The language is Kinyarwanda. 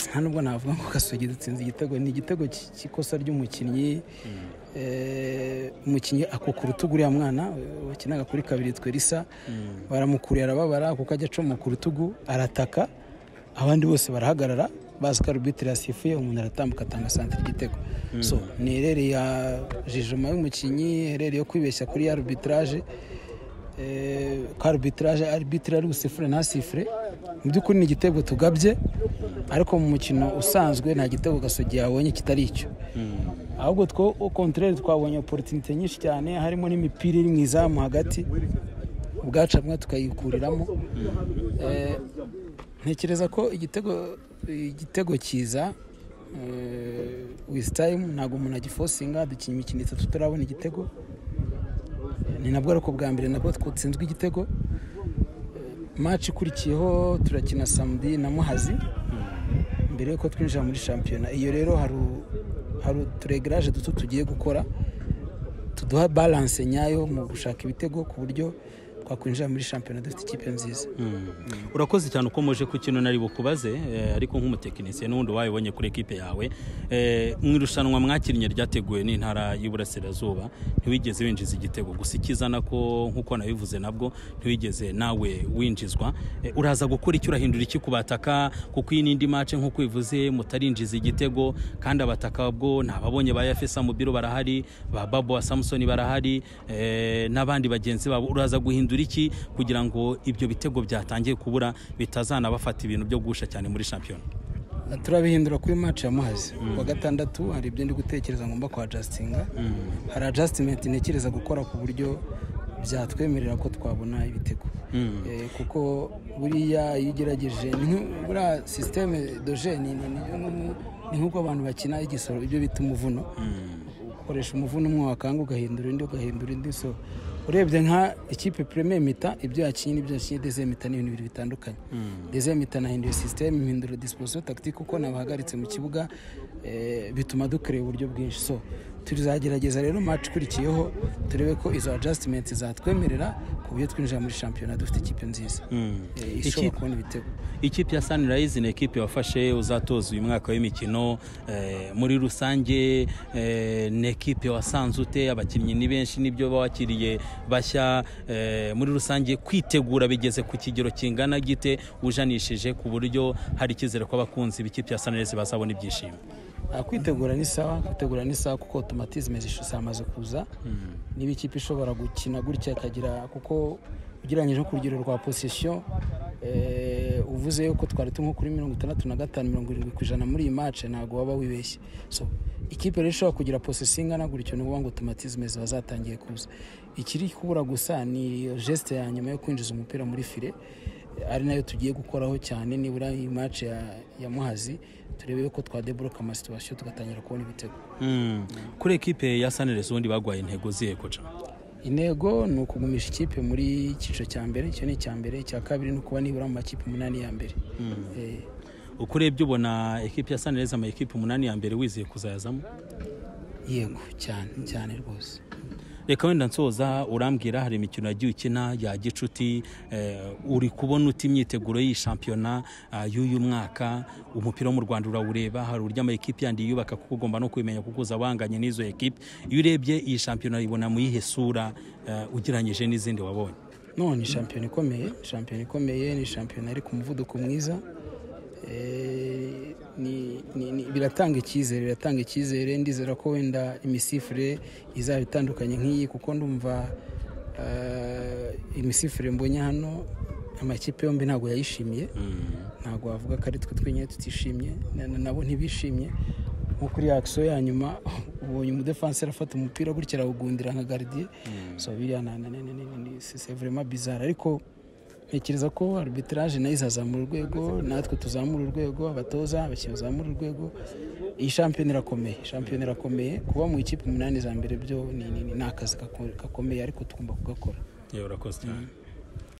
nta nubwo navuga ngo gasogi dutsinze igitego ni igitego cy'ikosa ry'umukinnyi umukinnyi akuka urutugu uriya mwana wakinaga kuri kabiri twe risa baramukuriye arababara kuko ajya acoma ku rutugu arataka abandi bose barahagarara bazi ko arubitire yasifuye umuntu aratambuka atanga santire igitego so ni erere ya jijoma y'umukinnyi erere yo kwibeshya kuri ya arubitiraje ka arubitiraje arubitire ari busifure ntasifure mu by'ukuri ni igitego tugabye ariko mu mukino usanzwe nta gitego gasogi yabonye kitari icyo ahubwo two kontorere twabonye oporutinite nyinshi cyane harimo n'imipira iri mu izamu hagati ubwacu hamwe tukayikuriramo ntekereza ko igitego cyiza wizi tayimu ntabwo umuntu agifosinga dukina imikino itatu turabona igitego ni nabwo ariko bwa mbere nabwo twatsinzwe igitego maci ikurikiyeho turakina samudi na muhazi mbere y'uko twinjira muri shampiyona iyo rero hari uturegaraje duto tugiye gukora tuduha baranse nyayo mu gushaka ibitego ku buryo twakwinjira muri shampiyona dufite ikipe nziza urakoze cyane uko muje ku kintu nari bukubaze ariko nk'umutekinisiye n'ubundi wayibonye kuri ekipe yawe mu irushanwa mwakinnye ryateguwe n'intara y'iburasirazuba ntiwigeze winjiza igitego gusa ikizana ko nk'uko nabivuze nabwo ntiwigeze nawe winjizwa uraza gukora icyo urahindura iki ku bataka kuko iyi n'indi mace nk'uko bivuze mutarinjiza igitego kandi abataka bwo ntababonye ba yafesa mu biro barahari ba babo wa samusoni barahari n'abandi bagenzi babo uraza guhindura iki kugira ngo ibyo bitego byatangiye kubura bitazanabafata ibintu byo gusha cyane muri shampiyona turabihindura kuri maci ya muhazi kuwa gatandatu hari ibyo ndi gutekereza ngomba kuhajasitinga hari ajasitimenti ntekereza gukora ku buryo byatwemerera ko twabona ibitego kuko buriya iyo ugerageje buriya sisiteme doje ni nk'uko abantu bakina igisoro ibyo bita umuvuno ukoresha umuvuno umwe wakanga ugahindura undi ugahindura undi so urebye nka ikipe premier mita ibyo yakinye n'ibyo yakinye deze mita ni ibintu bibiri bitandukanye deze mita nahinduye system impindura disposition tactique uko nabahagaritse mu kibuga bituma dukorera uburyo bwinshi so tuzagerageza rero match ikurikiyeho turebe ko izo adjustment zatwemerera ku buryo twinjira muri shampiyona dufite ikipe nziza ishobora kubona ibitego ikipe ya Sunrise ni ekipe wafashe uzatoza uyu mwaka w'imikino muri rusange ni ekipe wasanze ute abakinnyi ni benshi nibyo bakiriye bashya muri rusange kwitegura bigeze ku kigero kingana gite ujanishije ku buryo hari icyizere ko abakunzi b'ikipe ya Sunrise bazabona ibyishimo kwitegura ni sawa kwitegura ni sawa kuko otomatizme zamaze kuza niba ikipe ishobora gukina gutya ikagira kuko ugereranyije ku rugero rwa posisiyo uvuze yuko twari nko kuri mirongo itandatu na gatanu mirongo irindwi ku ijana muri iyi mace ntabwo waba wibeshye ikipe rero ishobora kugira posesi ingana gutyo ni ukuvuga ngo otomatizme ziba zatangiye kuza ikiri kubura gusa ni jesite ya nyuma yo kwinjiza umupira muri file ari nayo tugiye gukoraho cyane nibura iyi mace ya muhazi turebe ko twadeboroka amasituwasiyo tugatangira kubona ibitego kuri ekipe ya saniresi ubundi bagwaye intego zihe koca intego ni ukugumisha ikipe muri icyiciro cya mbere icyo ni icya mbere icya kabiri ni ukuba nibura mu makipe umunani ya mbere uko urebye ubona ekipi ya sanireza ama ekipe umunani ya mbere wizeye kuzayazamo yego cyane cyane rwose reka wenda nsoza urambwira hari imikino yagiye ukina ya gicuti uri kubona uti imyiteguro y'iyi shampiyona y'uyu mwaka umupira wo mu rwanda urawureba hari uburyo ama ekipi yandi yubaka kuko ugomba no kubimenya kuko uza wanganye n'izo ekipi iyo urebye iyi shampiyona ibona mu yihe sura ugereranyije n'izindi wabonye none shampiyona ikomeye shampiyona ikomeye ni shampiyona iri ku muvuduko mwiza biratanga icyizere biratanga icyizere ndizera ko wenda imisifure izaba itandukanye nk'iyi kuko ndumva imisifure mbonye hano amakipe yombi ntabwo yayishimiye ntabwo wavuga ko ari twe twenyine tutishimye nabo ntibishimye nko kuri akisiyo ya nyuma ubonye umudefanseri afata umupira gutya arawugundira nka garidiye so biriya ni vurema bizara ariko ntekereza ko arbitraje nayo izazamura urwego natwe tuzamura urwego abatoza abakinnyi bazamura urwego iyi shampiyona irakomeye shampiyona irakomeye kuba mu ikipe umunani za mbere byo ni akazi gakomeye ariko tugomba kugakora urakoze cyane